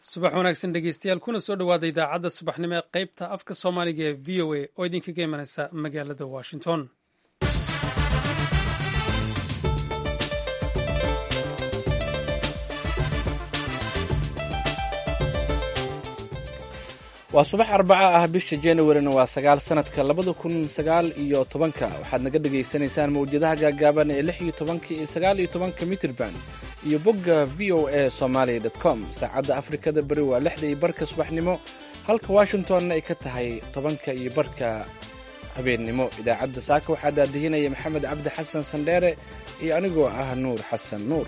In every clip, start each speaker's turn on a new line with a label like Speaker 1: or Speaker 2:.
Speaker 1: subax wanaagsan dhegeystayaal kuna soo dhowaada idaacadda subaxnimo ee qaybta afka soomaaliga ee v o a oo idinkaga imanaysa magaalada washington
Speaker 2: waa subax arbaca ah bisha januarina waa sagaal sanadka labada kun sagaal iyo tobanka waxaad naga dhagaysanaysaan mawjadaha gaagaaban ee lix iyo tobanka iyo sagaal iyo tobanka mitrban iyo bogga v o a somalia com saacadda afrikada beri waa lixda iyo barka subaxnimo halka washingtonna ay ka tahay tobanka iyo barka habeennimo idaacadda saaka waxaa daadihinaya maxamed cabdi xasan sandheere iyo anigoo ah nuur xasan nuur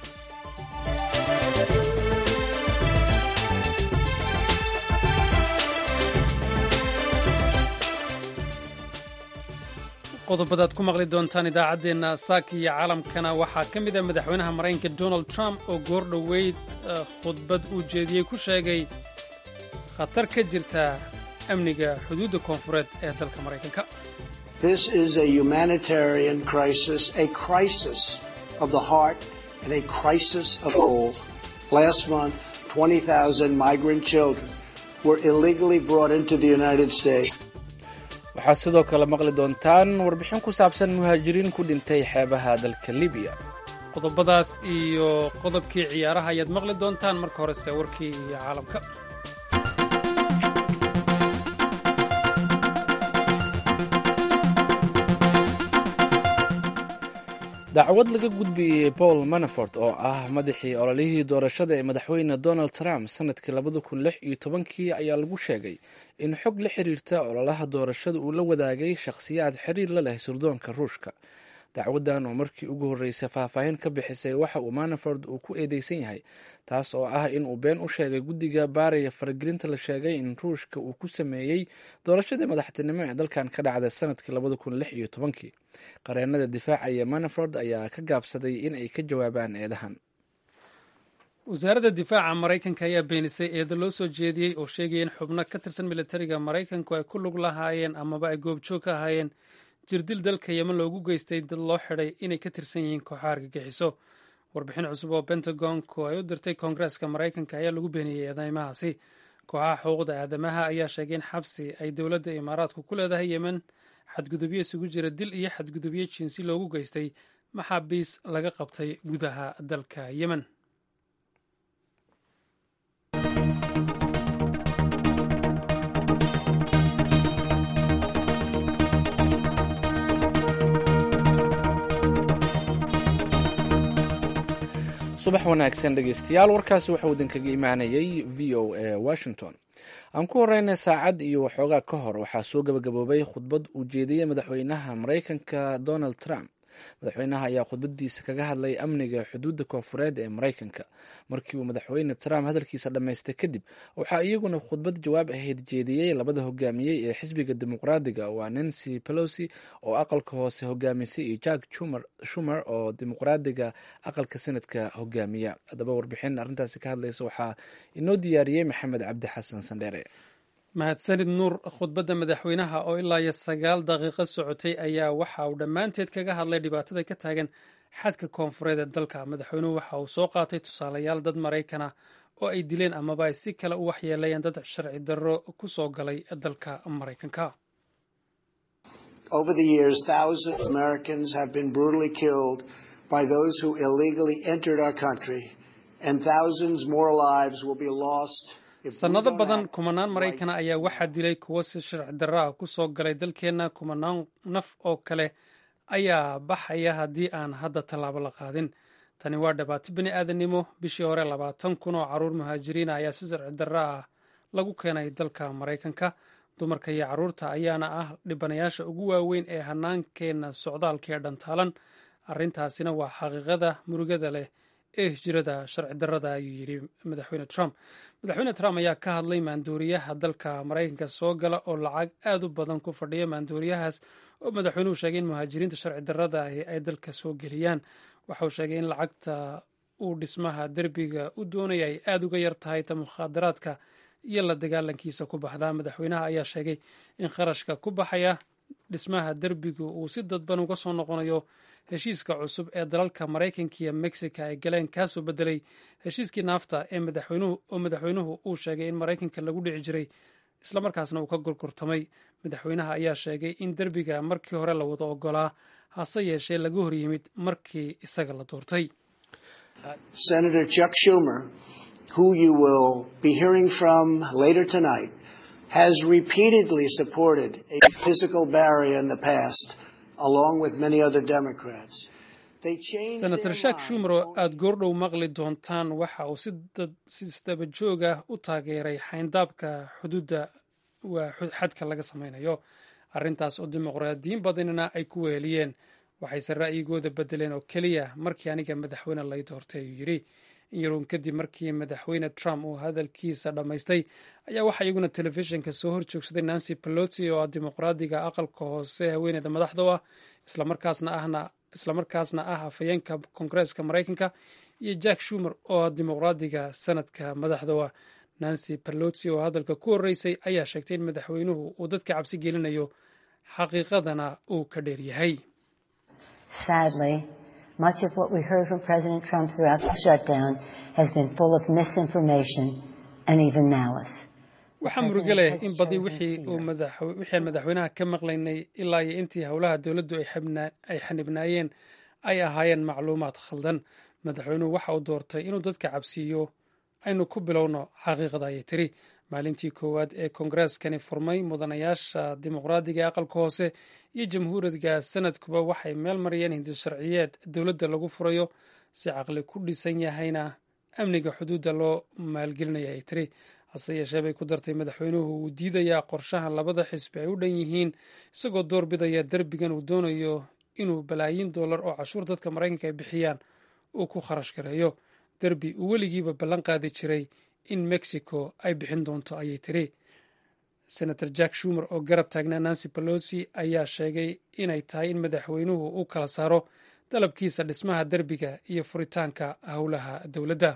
Speaker 1: qodobadaad ku maqli doontaan idaacaddeenna saaka iyo caalamkana waxaa ka mid ah madaxweynaha maraykanka donald trump oo goor dhoweyd khudbad uu jeediyey ku sheegay khatar ka jirta amniga xuduudda koonfureed ee dalka maraykanka
Speaker 2: waxaad sidoo kale maqli doontaan warbixin ku saabsan muhaajiriin ku dhintay xeebaha dalka libiya
Speaker 1: qodobadaas iyo qodobkii ciyaaraha ayaad maqli doontaan marka horese warkii iyo caalamka
Speaker 2: dacwad laga gudbiyey paul manafort oo ah madaxii ololihii doorashada ee madaxweyne donald trump sanadkii labada kun lix iyo tobankii ayaa lagu sheegay in xog la xiriirta ololaha doorashada uu la wadaagay shakhsiyaad xiriir la leh sirdoonka ruushka dacwaddan oo markii ugu horreysay faahfaahin ka bixisay waxa uu manafort uu ku eedeysan yahay taas oo ah in uu been u sheegay guddiga baaraya faragelinta la sheegay in ruushka uu ku sameeyey doorashadii madaxtinimo ee dalkan ka dhacday sanadkii labada kun lix iyo tobankii qareenada difaacaya manafort ayaa ka gaabsaday in ay ka jawaabaan eedahan
Speaker 1: wasaaradda difaaca maraykanka ayaa beenisay eedo loo soo jeediyey oo sheegaya in xubno ka tirsan militariga maraykanku ay ku lug lahaayeen amaba ay goobjoog ka ahaayeen jirdil dalka yemen loogu geystay dad loo xidhay inay ka tirsan yihiin kooxaha argagixiso warbixin cusub oo bentagonku ay u dirtay koongareeska maraykanka ayaa lagu beeniyey eedeymahaasi kooxaha xuquuqda aadamaha ayaa sheegay in xabsi ay dowladda imaaraadku ku leedahay yemen xadgudubyo isugu jira dil iyo xadgudubyo jinsi loogu geystay maxaabiis laga qabtay gudaha dalka yemen
Speaker 2: subax wanaagsan dhegeystayaal warkaasi waxauu idinkaga imaanayay v o a washington aan ku horeyna saacad iyo waxoogaa ka hor waxaa soo gabagaboobay khudbad uu jeediyey madaxweynaha maraykanka donald trump madaxweynaha ayaa khudbadiisa kaga hadlay amniga xuduudda koonfureed ee maraykanka markii uu madaxweyne trump hadalkiisa dhammaystay kadib waxaa iyaguna khudbad jawaab ahayd jeediyey labada hogaamiyey ee xisbiga dimuqraadiga waa nancy pelosi oo aqalka hoose hogaamisay iyo jack shumer oo dimuqraadiga aqalka senadka hogaamiya haddaba warbixin arrintaasi ka hadlaysa waxaa inoo diyaariyey maxamed cabdi xasan sandheere
Speaker 1: mahadsanid nuur khudbadda madaxweynaha oo ilaa iyo sagaal daqiiqo socotay ayaa waxa uu dhammaanteed kaga hadlay dhibaatada ka taagan xadka koonfureed ee dalka madaxweynuhu waxa uu soo qaatay tusaalayaal dad maraykan ah oo ay dileen amaba ay si kale u waxyeelayeen dad sharci darro ku soo galay dalka maraykanka sannado badan kumanaan maraykana ayaa waxaa dilay kuwo si sharci darro ah ku soo galay dalkeenna kumanaan naf oo kale ayaa baxaya haddii aan hadda tallaabo la qaadin tani waa dhibaato bini aadannimo bishii hore labaatan kun oo carruur muhaajiriina ayaa si sharci darro ah lagu keenay dalka maraykanka dumarka iyo carruurta ayaana ah dhibanayaasha ugu waaweyn ee hannaankeenna socdaalkaee dhantaalan arrintaasina waa xaqiiqada murugada leh ee hijrada sharci darrada ayuu yidhi madaxweyne trump madaxweyne trump ayaa ka hadlay maandooriyaha dalka maraykanka soo gala oo lacag aad u badan ku fadhiya maandooriyahaas oo madaxweynuhu sheegay in muhaajiriinta sharci darrada ahi ay dalka soo geliyaan waxa uu sheegay in lacagta uu dhismaha derbiga u doonaya ay aad uga yar tahay ta mukhaadaraadka iyo la dagaalankiisa ku baxdaa madaxweynaha ayaa sheegay in kharashka ku baxaya dhismaha derbigu uu si dadban uga soo noqonayo heshiiska cusub ee dalalka maraykanka iyo mexico ay galeen kaasoo bedelay heshiiskii naafta ee madaxweynuhu oo madaxweynuhu uu sheegay in maraykanka lagu dhici jiray islamarkaasna uu ka gorgortamay madaxweynaha ayaa sheegay in derbiga markii hore la wada ogolaa hase yeeshee laga hor yimid markii isaga la doortay
Speaker 3: Senator Chuck Schumer, who you will be hearing from later tonight, has repeatedly supported a physical barrier in the past, along with many other Democrats. They changed
Speaker 1: senator
Speaker 3: their
Speaker 1: shak
Speaker 3: mind
Speaker 1: shumer oo aada goordhow maqli doontaan waxa uu si dad- si isdaba joog ah u taageeray xayndaabka xuduudda waa xu- xadka laga sameynayo arrintaas oo dimuqraadiyiin badanina ay ku weheliyeen waxayse ra'yigooda bedeleen oo keliya markii aniga madaxweyne lay doortay ayuu yidhi in yaruun kadib markii madaxweyne trump uu hadalkiisa dhammaystay ayaa waxaa iyaguna telefishinka soo horjoogsaday nancy pelosi oo ah dimuqraadiga aqalka hoose haweeneyda madaxda u ah islamarkaasna ahna islamarkaasna ah afhayeenka koongareeska maraykanka iyo jack shumer oo ah dimuqraadiga sanadka madaxda u ah nancy pelosi oo hadalka ku horreysay ayaa sheegtay in madaxweynuhu uu dadka cabsi gelinayo xaqiiqadana uu ka dheer yahay
Speaker 4: Sadly, much of what we heard from President Trump throughout the shutdown has been full of misinformation and even malice.
Speaker 1: waxaa murugo leh in badi wixii uu madax- wixii aan madaxweynaha ka maqlaynay ilaa iyo intii howlaha dowladdu ay xibnaa- ay xanibnaayeen ay ahaayeen macluumaad khaldan madaxweynuhu waxa uu doortay inuu dadka cabsiiyo aynu ku bilowno xaqiiqada ayay tiri maalintii koowaad ee koongareskani furmay mudanayaasha dimuqraadiga ee aqalka hoose iyo jamhuuriga sanadkuba waxay meel mariyeen hindi sharciyeed dowladda lagu furayo si caqli ku dhisan yahayna amniga xuduudda loo maalgelinaya ay tiri hase yeeshee bay ku dartay madaxweynuhu uu diidayaa qorshaha labada xisbi ay u dhan yihiin isagoo door bidaya derbigan uu doonayo inuu balaayiin dollar oo cashuur dadka maraykanka ay bixiyaan uu ku kharash gareeyo derbi uu weligiiba ballan qaadi jiray in mexico ay bixin doonto ayay tiri senator jack shumer oo garab taagnaa nancy pelosi ayaa sheegay inay tahay in madaxweynuhu uu kala saaro dalabkiisa dhismaha derbiga iyo furitaanka howlaha dowladda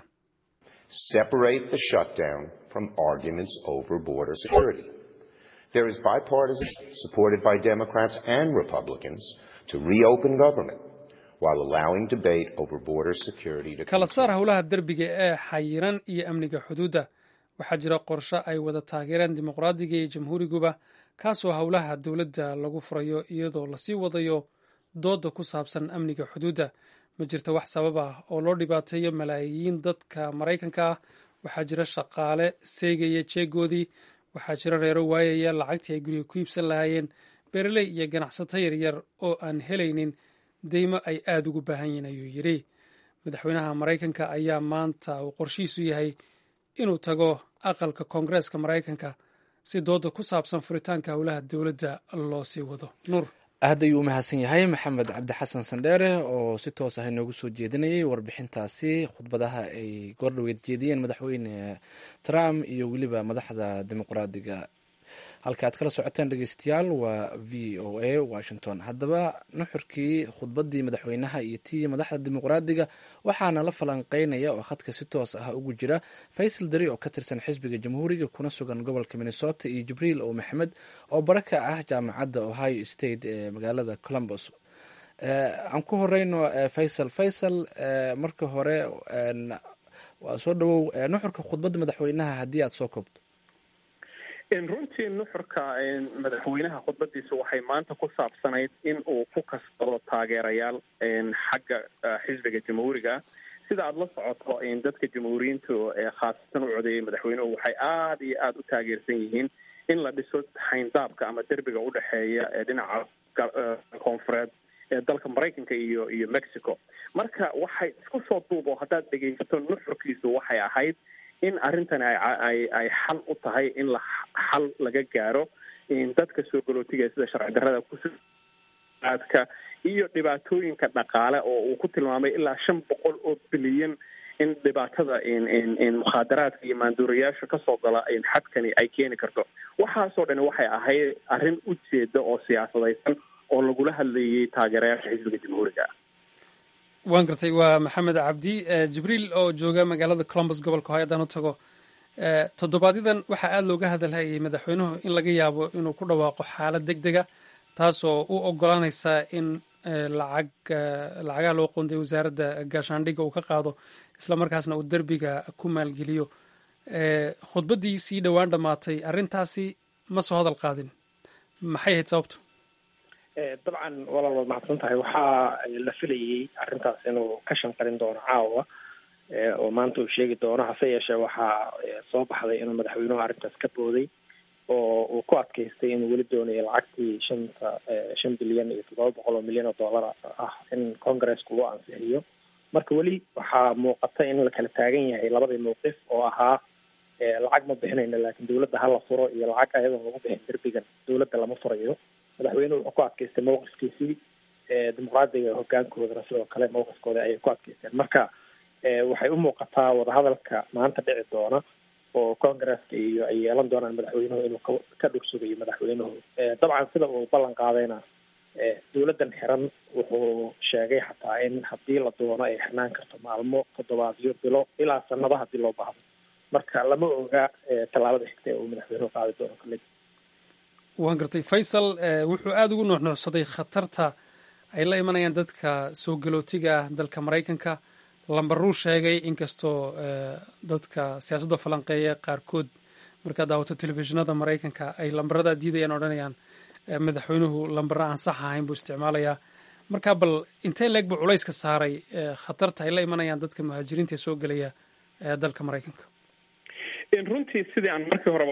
Speaker 5: separate the shutdown from arguments over border security. There is bipartisan supported by Democrats and Republicans to reopen government while allowing debate over border security to
Speaker 1: kala saar
Speaker 5: continue.
Speaker 1: howlaha derbiga ee xayiran iyo amniga xuduudda waxaa jira qorshe ay wada taageereen dimuqraadiga iyo jamhuuriguba kaasoo howlaha dowladda lagu furayo iyadoo lasii wadayo dooda ku saabsan amniga xuduudda ma jirto wax sabab ah oo loo dhibaateeyo malaayiin dadka maraykanka ah waxaa jira shaqaale seegaya jeegoodii waxaa jira reero waayaya lacagtii ay guriga ku iibsan lahaayeen beeraley iyo ganacsato yaryar oo aan helaynin deymo ay aada ugu baahan yihiin ayuu yidhi madaxweynaha maraykanka ayaa maanta uu qorshihiisu yahay inuu tago aqalka koongareeska maraykanka si dooda ku saabsan furitaanka howlaha dowladda loo sii wado nuur
Speaker 2: aad ayuu u mahadsan yahay maxamed cabdi xasan sandheere oo si toos ah inoogu soo jeedinayay warbixintaasi khudbadaha ay goordhoweed jeediyeen madaxweyne trump iyo weliba madaxda dimuqraadiga halka aad kala socoteen dhegeystayaal waa v o a washington haddaba nuxurkii khudbadii madaxweynaha iyo tii madaxda dimuqraadiga waxaana la falanqeynaya oo khadka si toos ah ugu jira faysal dari oo ka tirsan xisbiga jamhuuriga kuna sugan gobolka minnesota iyo jibriil oo maxmed oo bara ka ah jaamacadda ohio state ee magaalada columbus aan ku horeyno faysal faysal marka hore waa soo dhawow nuxurka khudbadda madaxweynaha haddii aad soo koobto
Speaker 6: runtii nuxurka madaxweynaha khudbadiisa waxay maanta ku saabsanayd in uu ku kasbado taageerayaal xagga xisbiga jamhuuriga sida aada la socoto dadka jamhuuriyiinta ee khaasatan u codeeyay madaxweynuhu waxay aada iyo aada u taageersan yihiin in la dhiso xayndaabka ama derbiga udhexeeya ee dhinaca koonfureed ee dalka maraykanka iyo iyo mexico marka waxay isku soo duubo haddaad dhegaysato nuxurkiisu waxay ahayd in arrintani ay ay xal u tahay in la xal laga gaaro dadka soo galootiga sida sharci darrada kuaadka iyo dhibaatooyinka dhaqaale oo uu ku tilmaamay ilaa shan boqol oo bilyan in dhibaatada mukhaadaraadka iyo maanduurayaasha kasoo gala xadkani ay keeni karto waxaasoo dhan waxay ahayd arrin ujeeda oo siyaasadaysan oo lagula hadlayay taageerayaasha xisbiga jamhuuriga
Speaker 1: waan gartay waa maxamed cabdi jibriil oo jooga magaalada columbus gobolka ohio haddaan u tago toddobaadyaddan waxaa aada looga hadalhayay madaxweynuhu in laga yaabo inuu ku dhawaaqo xaalad deg dega taasoo u ogolaanaysa in lacag lacagaha loo qoonday wasaaradda gaashaandhigga uu ka qaado isla markaasna uu derbiga ku maalgeliyo khudbaddii sii dhowaan dhammaatay arrintaasi ma soo hadal qaadin maxay ahayd sababtu
Speaker 7: dabcan walaal waad mahadsan tahay waxaa la filayey arrintaas inuu ka shanqarin doono caawa oo maanta uu sheegi doono hase yeeshee waxaa soo baxday inuu madaxweynuhu arrintaas ka booday oo uu ku adkaystay inuu weli doonayo lacagtii shanta shan bilyan iyo toddoba boqol oo milyan oo dollar ah in congresska uu ansixiyo marka weli waxaa muuqata in la kala taagan yahay labadii mawqif oo ahaa lacag ma bixinayno laakiin dawladda hala furo iyo lacag ayadoon lagu bixin derbigan dawladda lama furayo madaxweynuhu wuxuu ku adkaystay mawqifkiisii dimuqraadiga hogaankoodana sidoo kale mawqifkooda ayay ku adkaysteen marka waxay u muuqataa wadahadalka maanta dhici doona oo congresska iyo ay yeelan doonaan madaxweynuhu inuu ka ka dhursugayo madaxweynuhu dabcan sida uu ballan qaadayna dawladdan xiran wuxuu sheegay xataa in haddii la doono ay xirnaan karto maalmo toddobaadyo bilo ilaa sanado haddii loo baahdo marka lama oga tallaabada xigta ee uu madaxweynuhu qaadi doono kale
Speaker 1: waan gartay faysal wuxuu aada ugu nuuxnuuxsaday khatarta ay la imanayaan dadka soo galootiga ah dalka maraykanka lambaruu sheegay inkastoo dadka siyaasadda falanqeeya qaarkood markaad daawato telefishinada maraykanka ay lambarada diidayaan odhanayaan madaxweynuhu lambara aan sax ahayn buu isticmaalayaa marka bal intee leeg buu culayska saaray khatarta ay la imanayaan dadka muhaajiriinta ee soo gelaya dalka maraykanka
Speaker 6: runtii sidii aan markii horeba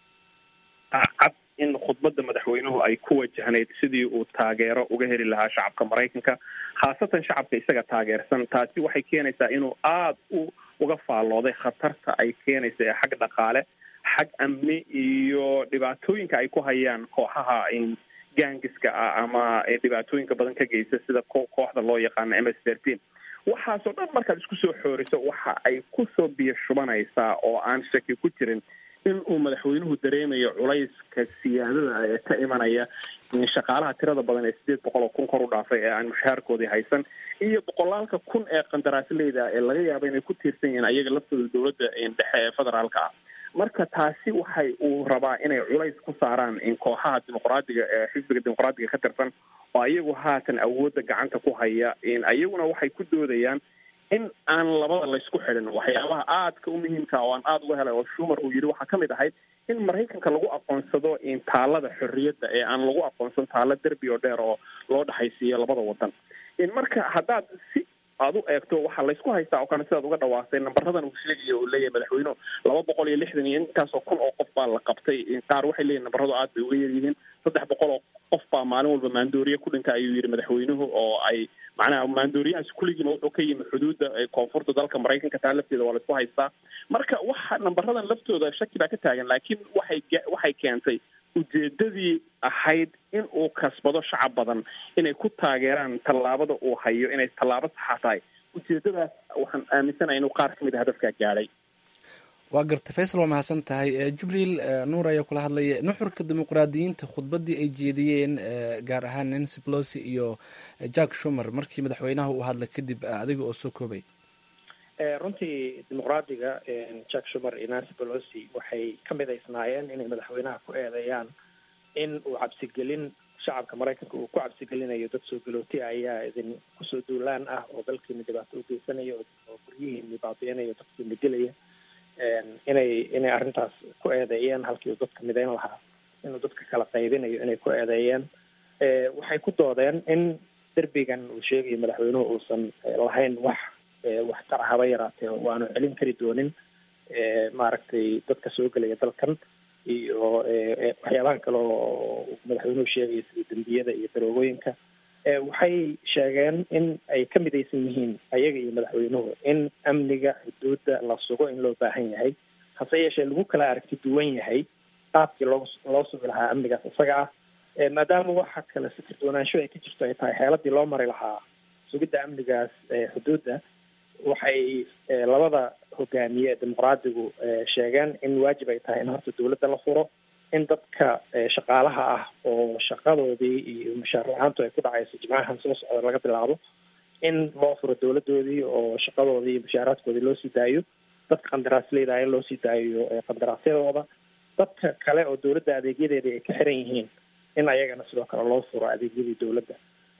Speaker 6: cad in khudbadda madaxweynuhu ay ku wajahnayd sidii uu taageero uga heli lahaa shacabka maraykanka khaasatan shacabka isaga taageersan taasi waxay keenaysaa inuu aada u uga faallooday khatarta ay keenaysa ee xag dhaqaale xag amni iyo dhibaatooyinka ay ku hayaan kooxaha gaangiska ah ama dhibaatooyinka badan ka geysta sida kooxda loo yaqaano ms thirteen waxaasoo dhan markaad isku soo xooriso waxa ay kusoo biyo shubanaysaa oo aan shaki ku jirin in uu madaxweynuhu dareemayo culayska siyaadada ee ka imanaya shaqaalaha tirada badan ee sideed boqol oo kun kor u dhaafay ee aan mushaharkoodii haysan iyo boqolaalka kun ee qandaraasleyda ee laga yaaba inay ku tiirsan yihiin ayaga laftooda dowladda dhexe ee federaalka ah marka taasi waxay uu rabaa inay culays ku saaraan in kooxaha dimuqraadiga ee xisbiga dimuqraadiga ka tirsan oo ayagu haatan awoodda gacanta ku haya ayaguna waxay ku doodayaan in aan labada laysku xidhin waxyaabaha aadka u muhiimka oo aan aada uga helay oo shumar uu yidhi waxaa kamid ahayd in maraykanka lagu aqoonsado taalada xorriyadda ee aan lagu aqoonsan taalo derbi oo dheer oo loo dhexaysiiyo labada wadan marka haddaad si aad u eegto waxaa laysku haystaa oo kale sidaad uga dhawaastay nambaradan uu sheegayo uu leeyahay madaxweynuhu laba boqol iyo lixdan iyo intaasoo kun oo qof baa la qabtay qaar waxay leeyihin nambaradu aad bay uga yaryihiin saddex boqol oo qof baa maalin walba maandooriye ku dhinta ayuu yidhi madaxweynuhu oo ay macnaha maandooriyahaas kulligiiba wuxuu ka yimi xuduudda koonfurta dalka maraykanka taa lafteeda waa laisku haystaa marka waxa nambaradan laftooda shaki baa ka taagan laakiin waxay waxay keentay ujeedadii ahayd in uu kasbado shacab badan inay ku taageeraan tallaabada uu hayo inay tallaabo saxa tahay ujeedadaas waxaan aaminsanahay inuu qaar kamid a hadafkaa gaadhay
Speaker 2: waa garta faysal waa mahadsan tahay jibriil nuur ayaa kula hadlaya nuxurka dimuqraadiyiinta khudbaddii ay jeediyeen gaar ahaan nancy pelosi iyo jack shumer markii madaxweynaha uu hadlay kadib adiga oo soo koobay
Speaker 7: runtii dimuqraadiga jack shumer iyo nancy pelosi waxay ka midaysnaayeen inay madaxweynaha ku eedeeyaan in uu cabsigelin shacabka maraykanka uu ku cabsigelinayo dad soo galooti ayaa idin kusoo duulaan ah oo dalkiina dhibaato u geysanaya oo guryihiini baabi'inaya dadkiina dilaya inay inay arrintaas ku eedeeyeen halkii uu dadka midayn lahaa inuu dadka kala qaybinayo inay ku eedeeyeen waxay ku doodeen in derbigan uu sheegayo madaxweynuhu uusan lahayn wax waxtar haba yaraatee waanu celin kari doonin maaragtay dadka soo gelaya dalkan iyo waxyaabaha kale oo madaxweynuhu sheegaya sida dembiyada iyo daroogooyinka waxay sheegeen in ay ka midaysan yihiin ayaga iyo madaxweynuhu in amniga xuduudda la sugo in loo baahan yahay hase yeeshee lagu kala aragti duwan yahay qaabkii loo loo sugi lahaa amnigaas isaga ah maadaama waxa kale fikir doonaansho ay ka jirto ay tahay xeeladii loo mari lahaa sugidda amnigaas xuduudda waxay labada hogaamiye dimuqraadigu sheegeen in waajib ay tahay in horta dawladda la furo in dadka shaqaalaha ah oo shaqadoodii iyo mushaar la-aantu ay ku dhacayso jimcahan soo socda laga bilaabo in loo furo dawladoodii oo shaqadoodii iyo mushaaraadkoodii loo sii daayo dadka qandaraasleyda in loo sii daayo qandaraasyadooda dadka kale oo dawladda adeegyadeedii ay ka xiran yihiin in ayagana sidoo kale loo furo adeegyadii dawladda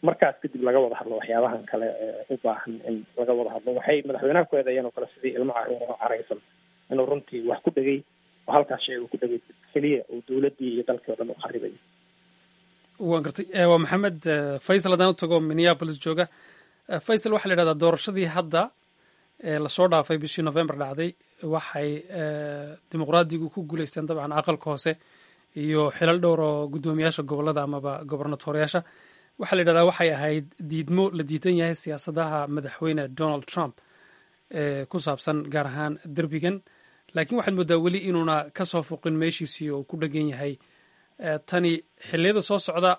Speaker 7: markaas kadib laga wada hadlo waxyaabahan kale u baahan in laga wada hadlo waxay madaxweynaha ku eedeeyeen oo kale sidii ilmo caruur oo caraysan inuu runtii wax ku dhegay oo halkaas shay uu ku dhegay keliya uu dowladdii iyo dalkii o dhan u kharibayo
Speaker 1: waan gartay waa maxamed faysal haddaan u tago minneapolis jooga faysal waxaa la yidhahdaa doorashadii hadda lasoo dhaafay bishii november dhacday waxay dimuqraadigu ku guuleysteen dabcan aqalka hoose iyo xilal dhowr oo guddoomiyaasha gobolada amaba gobernatoriyaasha waxaa la yidhahdaa waxay ahayd diidmo la diidan yahay siyaasadaha madaxweyne donald trump ee ku saabsan gaar ahaan derbigan laakiin waxaad moodaa weli inuuna ka soo fuqin meeshiisii oo ku dhegan yahay tani xilliyada soo socda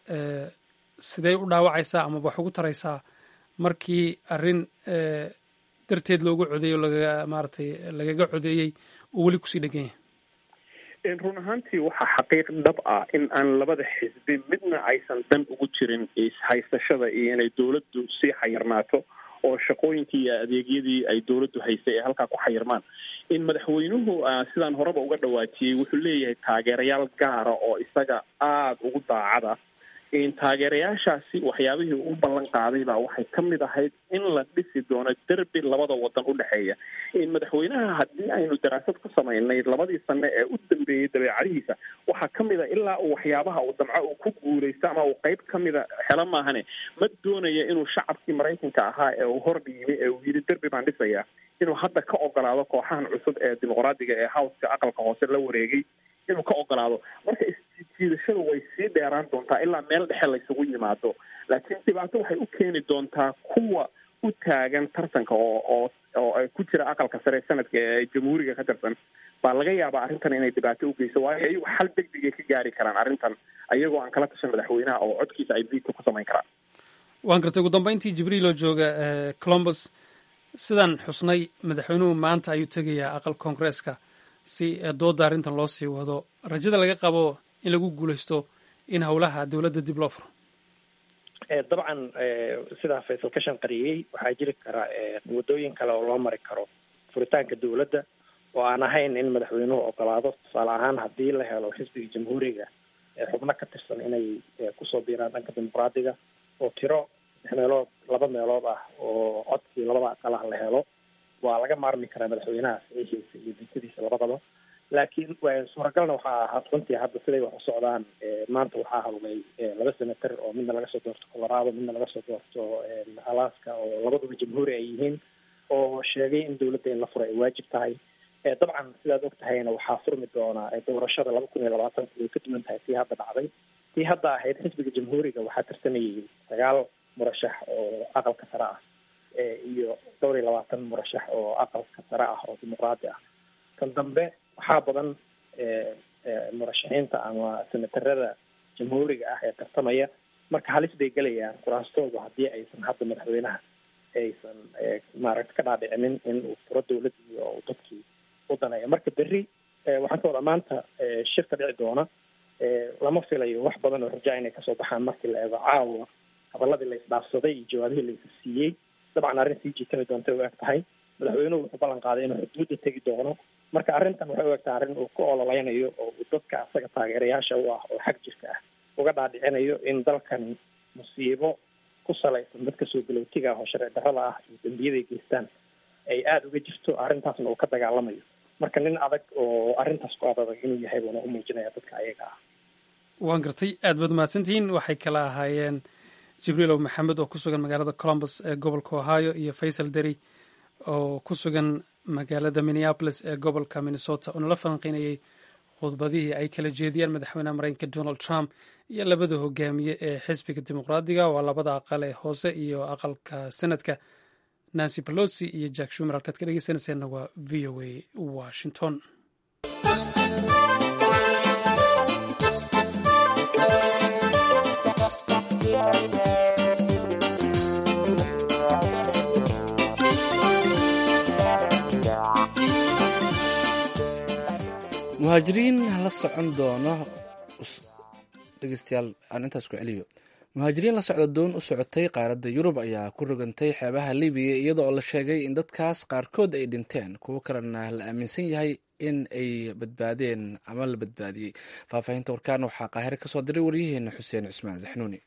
Speaker 1: sidey u dhaawacaysaa amaba wax ugu taraysaa markii arrin darteed loogu codeeyo lagaga maaratay lagaga codeeyey oo weli kusii dhegan yahay
Speaker 6: run ahaantii waxaa xaqiiq dhab ah in aan labada xisbi midna aysan dan ugu jirin ishaysashada iyo inay dowladdu sii xayirnaato oo shaqooyinkii iyo adeegyadii ay dowladdu haysay ee halkaa ku xayirmaan in madaxweynuhu sidaan horeba uga dhawaajiyey wuxuu leeyahay taageerayaal gaara oo isaga aada ugu daacada in taageerayaashaasi waxyaabihii u ballan qaaday baa waxay ka mid ahayd in la dhisi doono derbi labada wadan u dhexeeya in madaxweynaha haddii aynu daraasad ku samaynay labadii sane ee u dambeeyey dabeecadihiisa waxaa ka mid a ilaa uu waxyaabaha uu damco uu ku guulaysto ama uu qeyb ka mida xelo maahane ma doonaya inuu shacabkii maraykanka ahaa ee uu hor dhiibay ee uu yidhi derbi baan dhisaya inuu hadda ka ogolaado kooxahan cusub ee dimuqraadiga ee howska aqalka hoose la wareegay inuu ka ogolaado marka isjiidashadu way sii dheeraan doontaa ilaa meel dhexe laysugu yimaado laakiin dhibaato waxay u keeni doontaa kuwa u taagan tartanka oo oo oo ku jira aqalka sare sanadka ee jamhuuriga ka tirsan baa laga yaabaa arrintan inay dhibaato u geyso waayo iyagu xal degdegay ka gaari karaan arrintan ayagoo aan kala tashan madaxweynaha oo codkiisa ay biidka ku samayn karaan
Speaker 1: waan gartay ugu dambeyntii jibriil oo jooga colombus sidaan xusnay madaxweynuhu maanta ayuu tegayaa aqal koongreeska si dooda arrintan loo sii wado rajada laga qabo in lagu guulaysto in howlaha dowladda dib loo furo
Speaker 7: dabcan sidaa faysal ka shanqariyey waxaa jiri kara waddooyin kale oo loo mari karo furitaanka dowladda oo aan ahayn in madaxweynuhu ogolaado tusaale ahaan haddii la helo xisbiga jamhuuriga xubno ka tirsan inay kusoo biiraan dhanka dimuqraadiga oo tiro lix meelood laba meelood ah oo codkii labada aqal ah la helo waa laga maarmi karaa madaxweynaha saxiixiisa iyo dintadiisa labadaba laakiin suuragalna waxaa ahaa runtii hadda siday wax u socdaan maanta waxaa hadlay laba senator oo midna laga soo doorto colorado midna laga soo doorto alaska oo labaduba jamhuuri ay yihiin oo sheegay in dowladda in la furo ay waajib tahay dabcan sidaad og tahayna waxaa furmi doona doorashada laba kun iyo labaatanka way ka duwan tahay tii hadda dhacday tii hadda ahayd xisbiga jamhuuriga waxaa tirsanayay sagaal murashax oo aqalka sare ah iyo dhowr iyo labaatan murashax oo aqalka sare ah oo dimuqraadi ah kan dambe waxaa badan murashaxiinta ama senatarada jamhuuriga ah ee tartamaya marka halis bay gelayaan kuraastoodu haddii aysan hadda madaxweynaha aysan maaragta ka dhaadhicinin in uu furo dowladdii oo uu dadkii u daneeyo marka berri waxaan ka wadaa maanta shirka dhici doona lama filayo wax badan oo rajaa inay kasoo baxaan markii la eego caawa hadaladii la isdhaafsaday iyo jawaabihii la isa siiyey dabcan arrin sii jiitami doonta u eg tahay madaxweynuhu wuxuu ballan qaaday inuu xuduudda tegi doono marka arrintan waxay u egtahay arrin uu ku ololeynayo oo uu dadka asaga taageerayaasha u ah oo xag jirka ah uga dhaadhicinayo in dalkani musiibo ku salaysan dadka soo galowtiga ah oo sharci darrada ah iyo dembiyaday geystaan ay aada uga jirto arrintaasna uu ka dagaalamayo marka nin adag oo arrintaas ku adadag inuu yahay buuna u muujinaya dadka ayaga ah
Speaker 1: waan gartay aad baad mahadsantihiin waxay kala ahaayeen jibriil ow maxamed oo ku sugan magaalada colombus ee gobolka ohio iyo faysal deri oo ku sugan magaalada minneapolis ee gobolka minnesota oo nala falanqeynayay khudbadihii ay kala jeediyeen madaxweynaha mareykanka donald trump iyo labada hogaamiye ee xisbiga dimuqraadiga waa labada aqal ee hoose iyo aqalka senadka nancy pelosi iyo jack shumer halkaad ka dhegeysanayseena waa v o a washington
Speaker 2: muhaajiriin la socon doono dhegeystayaal aan intaas ku celiyo muhaajiriin la socda doon u socotay qaaradda yurub ayaa ku rogantay xeebaha libiya iyada oo la sheegay in dadkaas qaarkood ay dhinteen kuwo kalena la aaminsan yahay in ay badbaadeen ama la badbaadiyey faahfaahinta warkaan waxaa qaahire kasoo diray waryaheena xuseen cismaan saxnuuni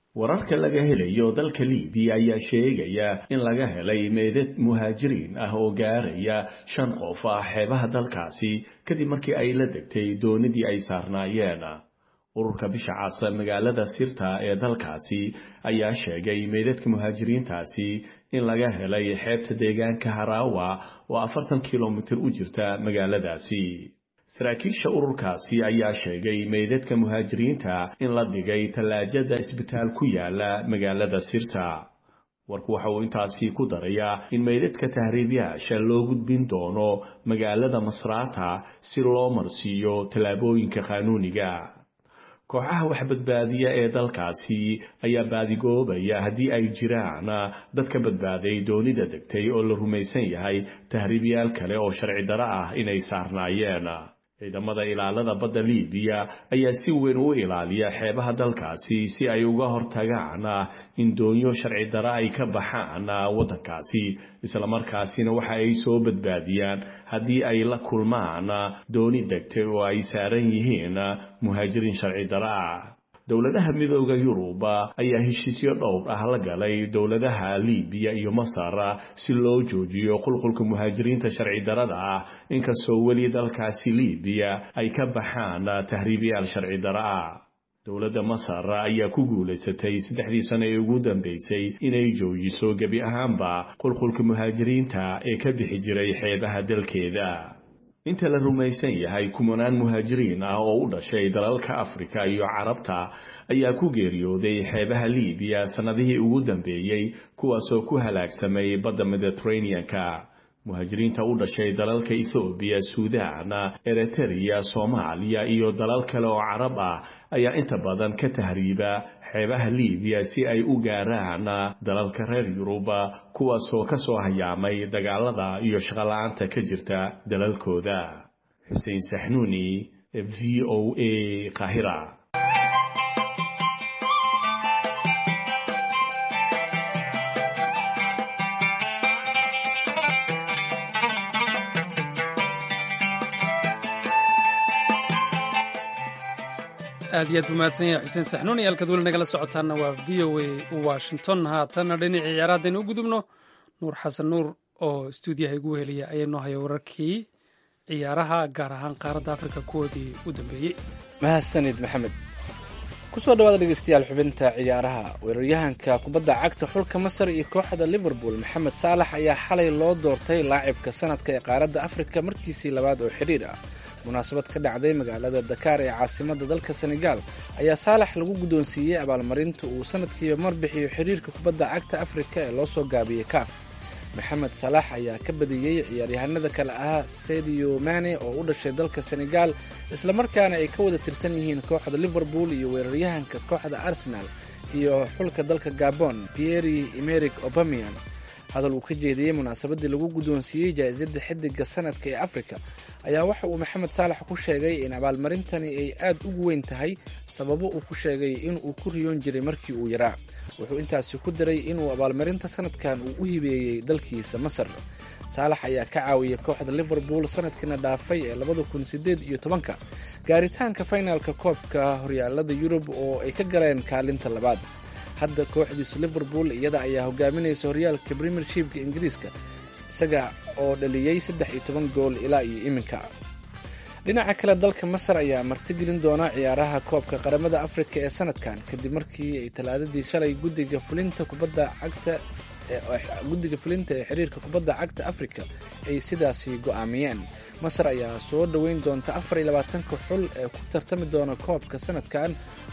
Speaker 8: wararka laga helayo dalka libiya ayaa sheegaya in laga helay meedad muhaajiriin ah oo gaaraya shan qof ah xeebaha dalkaasi kadib markii ay la degtay doonidii ay saarnaayeen ururka bisha casa magaalada sirta ee dalkaasi ayaa sheegay meydadka muhaajiriintaasi in laga helay xeebta deegaanka haraawa oo afartan kilomitir u jirta magaaladaasi saraakiisha ururkaasi ayaa sheegay meydadka muhaajiriinta in la dhigay tallaajada isbitaal ku yaala magaalada sirta warku waxa uu intaasi ku darayaa in meydadka tahriibyaasha loo gudbin doono magaalada masraata si loo marsiiyo tallaabooyinka qaanuuniga kooxaha wax badbaadiya ee dalkaasi ayaa baadigoobaya haddii ay jiraan dad ka badbaaday doonida degtay oo la rumaysan yahay tahriibyaal kale oo sharci daro ah inay saarnaayeen ciidamada ilaalada badda libiya ayaa si weyn u ilaaliya xeebaha dalkaasi si ay uga hortagaan in doonyo sharci daro ay ka baxaan waddankaasi islamarkaasina waxa ay soo badbaadiyaan haddii ay la kulmaan dooni degtay oo ay saaran yihiin muhaajiriin sharci daro ah dowladaha midooda yurub ayaa heshiisyo dhowr ah la galay dowladaha libiya iyo masar si loo joojiyo qulqulka muhaajiriinta sharci darada ah inkastoo weli dalkaasi libiya ay ka baxaan tahriibayaal sharci daro ah dowladda masar ayaa ku guulaysatay saddexdii sano ee ugu dambeysay inay joojiso gebi ahaanba qulqulka muhaajiriinta ee ka bixi jiray xeebaha dalkeeda inta la rumaysan yahay kumanaan muhaajiriin ah oo u dhashay dalalka afrika iyo carabta ayaa ku geeriyooday xeebaha libiya sannadihii ugu dambeeyey kuwaasoo ku halaagsamay badda mediteraneanka muhaajiriinta u dhashay dalalka ethoobiya suudaan eritrea soomaaliya iyo dalal kale oo carab ah ayaa inta badan ka tahriiba xeebaha libiya si ay u gaaraan dalalka reer yurub kuwaasoo ka soo hayaamay dagaalada iyo shaqola'aanta ka jirta dalalkooda xuseen saxnuuni v o a qaahira
Speaker 1: aad iyo aad buu mahadsan yahay xuseen saxnuun iyo halkaad weli nagala socotaanna waa v o a washington haatanna dhinacii ciyaara haddaynu u gudubno nuur xasan nuur oo stuudiyaha igu weheliya ayaa noo haya wararkii ciyaaraha gaar ahaan qaaradda afrika kuwoodii u dambeeyey
Speaker 2: mahadsanid maxamed kusoo dhawaada dhegeystayaal xubinta ciyaaraha weeraryahanka kubadda cagta xulka masar iyo kooxda liverpool maxamed saalax ayaa xalay loo doortay laacibka sanadka ee qaaradda afrika markiisii labaad oo xidhiir ah munaasabad ka dhacday magaalada dakaar ee caasimada dalka senegaal ayaa saalax lagu guddoonsiiyey abaalmarinta uu sanadkiiba mar bixiyo xiriirka kubadda cagta afrika ee loo soo gaabiyey kaaf maxamed salaax ayaa ka badiyey ciyaaryahanada kale ahaa sadio mane oo u dhashay dalka senegaal islamarkaana ay ka wada tirsan yihiin kooxda liverpool iyo weeraryahanka kooxda arsenal iyo xulka dalka gabon pieri emeric obamian hadal uu ka jeediyey munaasabadii lagu guddoonsiiyey jaa-isada xidiga sanadka ee afrika ayaa waxa uu maxamed saalax ku sheegay in abaalmarintani ay aad ugu weyn tahay sababo uu ku sheegay inuu ku riyoon jiray markii uu yaraa wuxuu intaasi ku daray inuu abaalmarinta sanadkan uu u hibeeyey dalkiisa masar saalax ayaa ka caawiyay kooxda liverpool sanadkiina dhaafay ee labada kun sideed iyo tobanka gaaritaanka finalka koobka horyaalada yurub oo ay ka galeen kaalinta labaad hadda kooxdiisu liverpool iyada ayaa hogaaminaysa horyaalka premiershipka ingiriiska isaga oo dhaliyey saddex iyo toban gool ilaa iyo iminka dhinaca kale dalka masar ayaa martigelin doona ciyaaraha koobka qaramada afrika ee sanadkan kadib markii ay talaadadii shalay guddiga fulinta kubadda cagta guddiga fulinta ee xiriirka kubadda cagta afrika ay sidaasi go'aamiyeen masar ayaa soo dhoweyn doonta afar iyo labaatanka xul ee ku tartami doona koobka sanadkan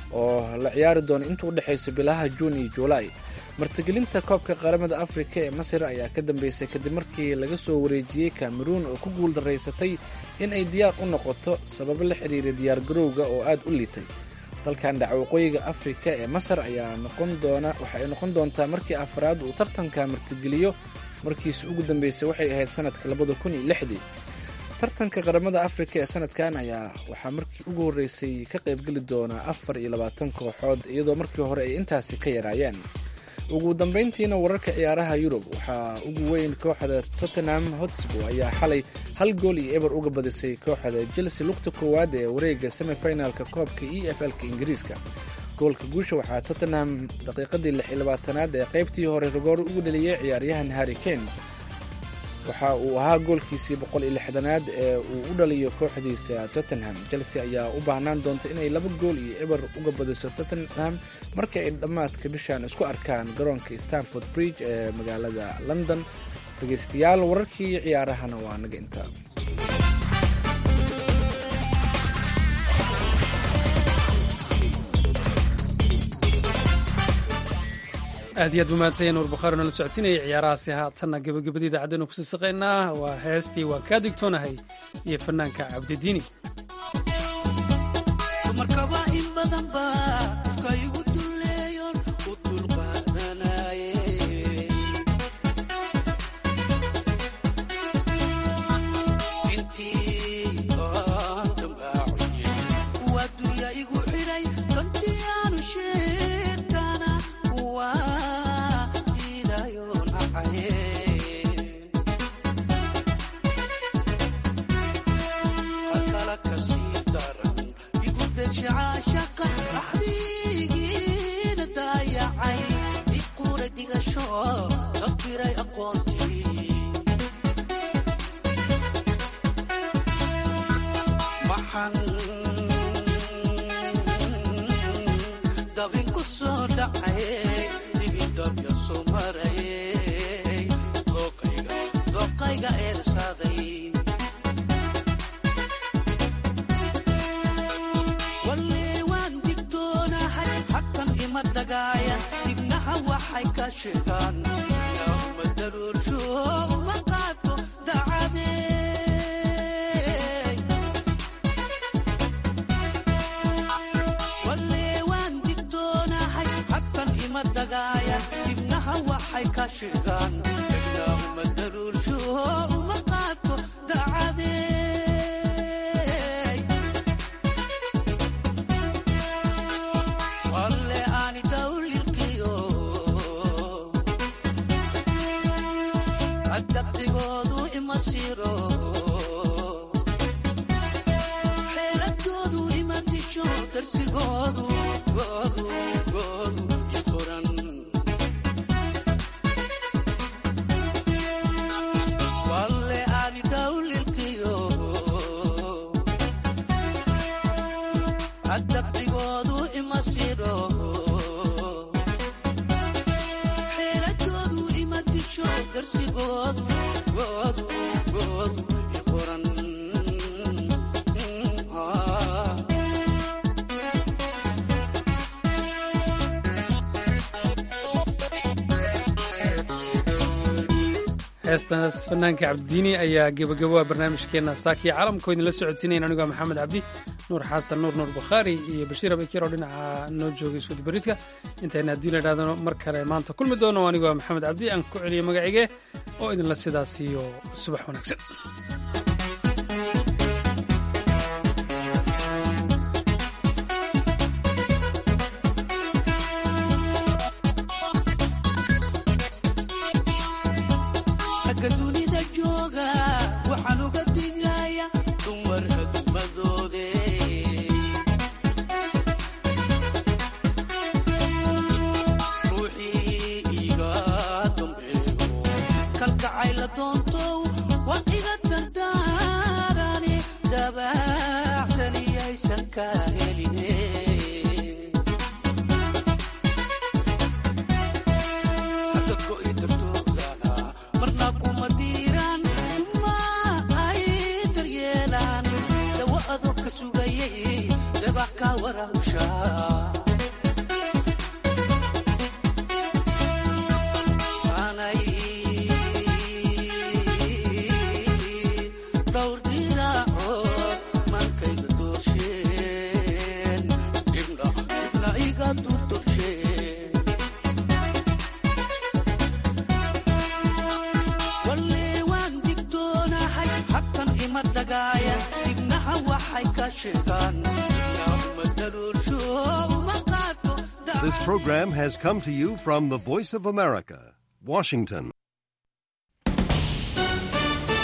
Speaker 2: oo la ciyaari doona inta u dhexaysa bilaha juun iyo juulaay martigelinta koobka qaramada afrika ee masar ayaa ka dambeysay kadib markii laga soo wareejiyey cameruun oo ku guul daraysatay in ay diyaar u noqoto sababo la xiriira diyaargarowga oo aad u liitay dalkan dhaca waqooyiga afrika ee masar ayaa noqon doona waxa ay noqon doontaa markii afraad uu tartanka martigeliyo markiisi ugu dambeysay waxay ahayd sanadka labada kun iyo lixdii tartanka qaramada afrika ee sanadkan ayaa waxaa markii ugu horreysay ka qaybgeli doonaa afar iyo labaatan kooxood iyadoo markii hore ay intaasi ka yaraayeen ugu dambeyntiina wararka ciyaaraha yurub waxaa ugu weyn kooxda tottenham hotspur ayaa xalay hal gool iyo eber uga badisay kooxda chelsea lugta koowaad ee wareega semifinalka koobka e f l-ka ingiriiska goolka guusha waxaa tottenham daqiiqadii lix iyo labaatanaad ee qaybtii hore rogoor ugu dheliyey ciyaaryahan harry kane waxa uu ahaa goolkiisii boqol iyo lixdanaad ee uu u dhaliyo kooxdiisa tottenham chelsea ayaa u baahnaan doonta inay laba gool iyo eber uga badiso tottenham marka ay dhammaadka bishan isku arkaan garoonka stanford bridge ee magaalada london dhegeystayaal wararkii ciyaarahana waa naga intaa
Speaker 1: aad iyo aad buu mahadsan yahay nuur bukhaari nala socodsiinayay ciyaarahaasi haatanna gebagabadii idaacaddeenu kusii saqaynaa waa heestii waa kaa digtoonahay iyo fanaanka cabdidiini heestaas fanaanka cabdidiini ayaa gebagabo a barnaamijkeenna saakiya caalamkoo idinla socodsiinayan anigoo maxamed cabdi nuur xasan nuur nuur bukhaari iyo bashiir abakir oo dhinaca noo joogay suudbaridka intayna haddii la idhahdano mar kale maanta kulmi doono anigoo maxamed cabdi aan ku celiyo magacige oo idinla sidaas iyo subax wanaagsan
Speaker 9: This program has come to you from the Voice of America, Washington.